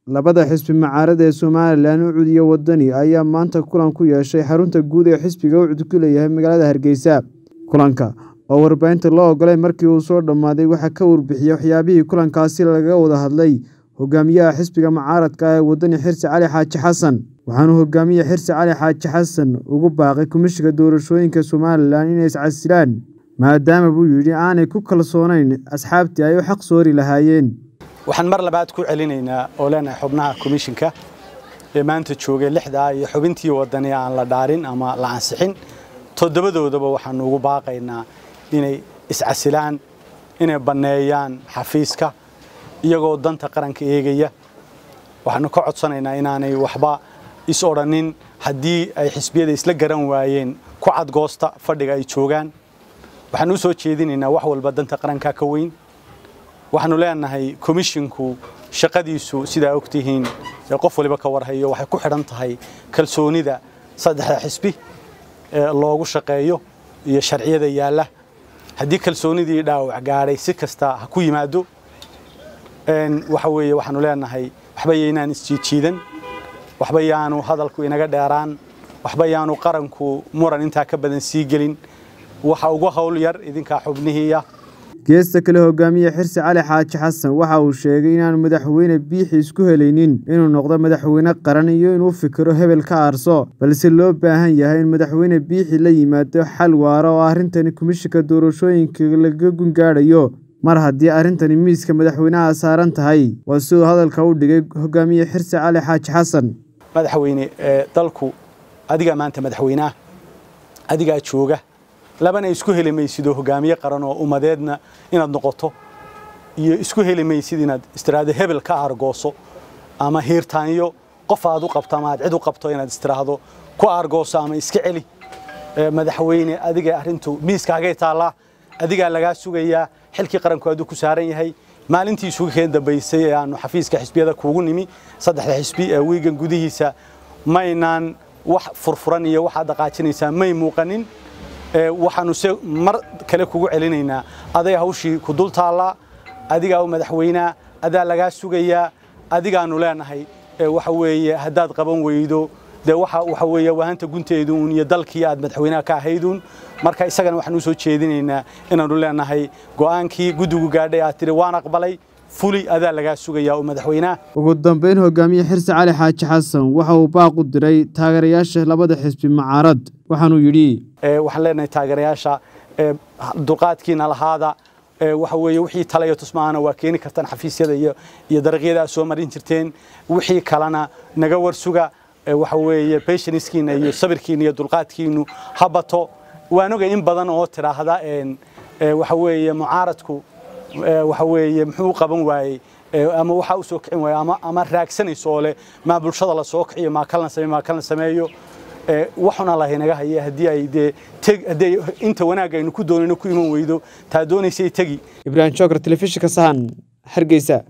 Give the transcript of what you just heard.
Labada xisbi mucaarad ee Somalilan Ucud iyo Wadani ayaa maanta kulan ku yeeshay xarunta guud ee xisbiga Ucud ku leeyahay magaalada Hargeysa. Kulanka oo warbaahinta loo oggolay markii uu soo dhammaaday waxaa ka warbixiyay waxyaabihii kulankaasi lagaga wada hadlay hogaamiyaha xisbiga mucaaradka ah ee Wadani Xirsi Cali Xaaji Xasan. Waxaana hogaamiye Xirsi Cali Xaaji Xasan ugu baaqay Komishanka Doorashooyinka Somalilan inay is-casilaan maadaama buu yidhi aanay ku kalsoonayn asxaabtii ay u xaq soori lahaayeen. waxaan mar labaad ku celinaynaa oo leenahay xubnaha komishinka ee maanta joogay lixdaa iyo xubintii wadani aan la dhaarin ama la ansixin toddobadoodaba waxaanu ugu baaqaynaa inay iscasilaan inay banneeyaan xafiiska iyagoo danta qaranka eegaya waxaanu ka codsanaynaa inaanay waxba is odhanin haddii ay xisbiyada isla garan waayeen ku cadgoosta fadhiga ay joogaan waxaanu u soo jeedinaynaa wax walba danta qaranka ka weyn waxaanu leenahay komishinku shaqadiisu sidaa ogtihiin ee qof waliba ka warhayo waxay ku xidhan tahay kalsoonida saddexda xisbi ee loogu shaqeeyo iyo sharciyada yaalla haddii kalsoonidii dhaawac gaadhay si kasta ha ku yimaado waxa weeye waxaanu leenahay waxba yaynaan isjiijiidan waxba yaanu hadalku inaga dheeraan waxba yaanu qaranku muran intaa ka badan sii gelin waxa ugu hawl yar idinkaa xubnihiiya geesta kale hogaamiye xirsi cali xaaji xasan waxa uu sheegay inaanu madaxweyne biixi isku helaynin inuu noqdo madaxweyne qaran iyo inuu fikiro hebel ka aarso balse loo baahan yahay in madaxweyne biixi la yimaado xal waara oo arrintani komishinka doorashooyinka laga gungaadhayo mar haddii arrintani miiska madaxweynaha saaran tahay waa siduu hadalka u dhigay hogaamiye xirsi cali xaaji xasan madaxweyne dalku adigaa maanta madaxweyneah adigaa jooga labana isku heli maysidoo hogaamiye qaran oo ummadeedna inaad noqoto iyo isku heli maysid inaad istiraahdo hebel ka aargooso ama hiirtaanyo qof aad u qabto ama aad cid u qabto inaad istiraahdo ku aargooso ama iska celi madaxweyne adiga arrintu miiskaagay taallaa adigaa lagaa sugayaa xilkii qaranku aduu ku saaran yahay maalintii isugu keen dambaysay ee aanu xafiiska xisbiyada kuugu nimi saddexda xisbi ee wiigan gudihiisa maynaan wax furfuran iyo waxaad dhaqaajinaysaa may muuqanin waxaanu se mar kale kugu celinaynaa aday hawshii ku dul taallaa adigaa u madaxweynaa adaa lagaa sugayaa adigaanu leenahay waxa weeye haddaad qaban weydo dee waxa weeye wahanta gunteeduun iyo dalkii aad madaxweynaha ka ahayduun marka isagana waxaan u soo jeedinaynaa inaanu leenahay go'aankii guddigu gaadhay aad tidhi waan aqbalay fuli adaa lagaa sugayaa oo madaxweynaha ugu dambeyn hogaamiye xirsi cali xaaji xasan waxa uu baaq u diray taageerayaasha labada xisbi mucaarad waxaanuu yidhi waxaan leenahay taageerayaasha dulqaadkiina lahaada waxa weeye wixii talayo tusmaana waa keeni kartaan xafiisyada iyo iyo dariiqyada aad soo marin jirteen wixii kalena naga warsuga waxa weeye patiencekiina iyo sabirkiina iyo dulqaadkiinu ha bato waan ogay in badan oo tidhaahda waxa weeye mucaaradku waxa weeye muxuu u qaban waayey ama waxa u soo kicin waayey ama ama raagsanayso oo leh maa bulshada la soo kiciyo maa kalna sameeyo maa kalna sameeyo waxuna lahay naga haya haddii ay dee haddii inta wanaagga aynu ku doonayno ku iman weydo taa doonaysay tegi ibraahim jookar telefishinka sahan hargeysa